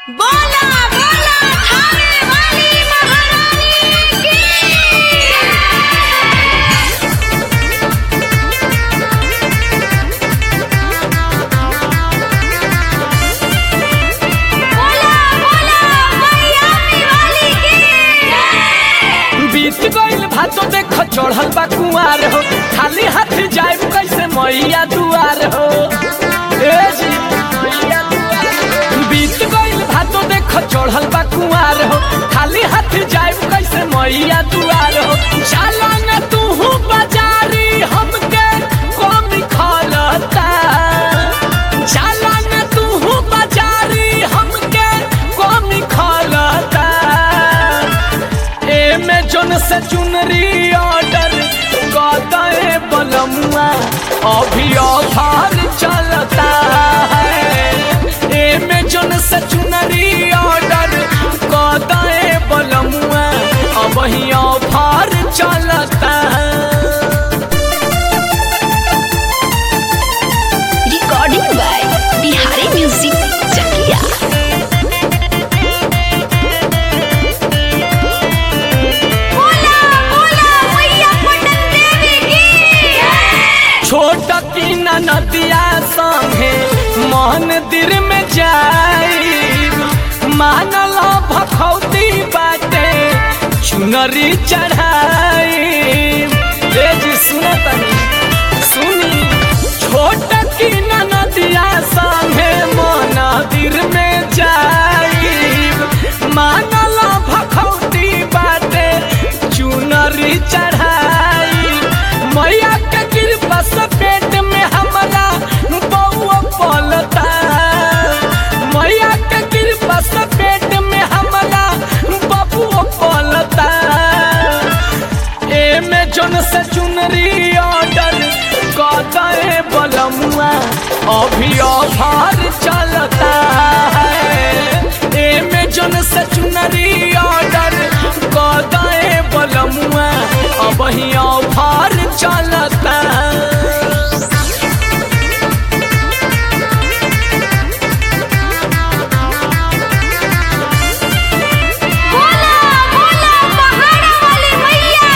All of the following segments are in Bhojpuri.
बोला बोला थाने वाली महारानी की बोला बोला मैयामी वाली की बीत गइल भातो देख चढ़ल बा कुआर हो खाली हाथ जाए कैसे मैया दुआर हो ए जी मैया दुआर हो। बीत गइल भातो देख चढ़ल बा कुआर हो खाली हाथ जाए कैसे मैया दुआर हो चला न तू बाजारी हमके कमी खलता चला न तू बाजारी हमके कमी खलता एमे जोन से चुनरी ऑर्डर कदे बलमुआ अभी ऑफर चलता है एमे जोन से चुनरी ऑर्डर कदे बलमुआ अब ही ऑफर चलता है recording by Bihari music Chakiya बोला बोला मैया पटन देवी की छोट की नदिया संगे मंदिर में जाई मानल भखौती बाटे चुनरी चढ़ाई ए जी सुनो तनी सुनी छोट की नदिया संगे मंदिर में जाई मानल भखौती बाटे चुनरी चढ़ाई मैया के कृपा से पेट में हमारा बउआ पलता मैया के कृपा से पेट में हमारा बबुआ पलता एमे जोन से चुनरी ऑर्डर कदे बलमुआ अभी ऑफर चलता है एमे जोन से चुनरी ऑर्डर कदे बलमुआ अब ही ऑफर चलता है बोला बोला पहाड़ा वाली मैया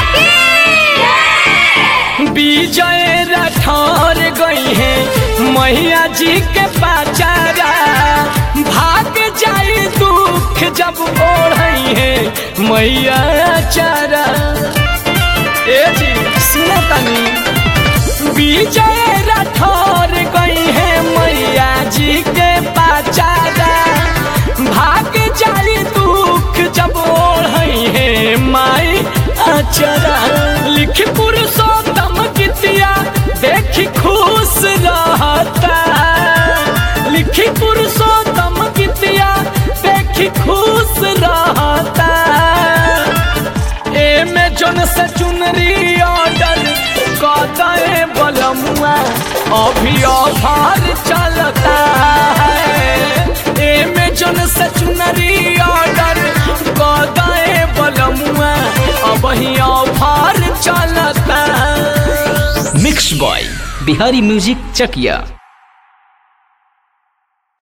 की विजय रठौर गई है मैया जी के पाचारा भाग जाई दुख जब ओढ़ई है मैया चारा ए जी सुनो तनी विजय रठौर गई है मैया जी के पाचारा भाग जाई दुख जब ओढ़ई है माई अचरा लिख पुरुषोत्तम गीतिया देखी खुश रहता लिखी पुरुषोत्तम गीतिया देखी खुश रहता एमे जोन से चुनरी ऑर्डर कदे बलमुआ अभी ऑफर चलता है एमे जोन से चुनरी ऑर्डर कदे बलमुआ अब ही ऑफर चलता है mix by Bihari music Chakiya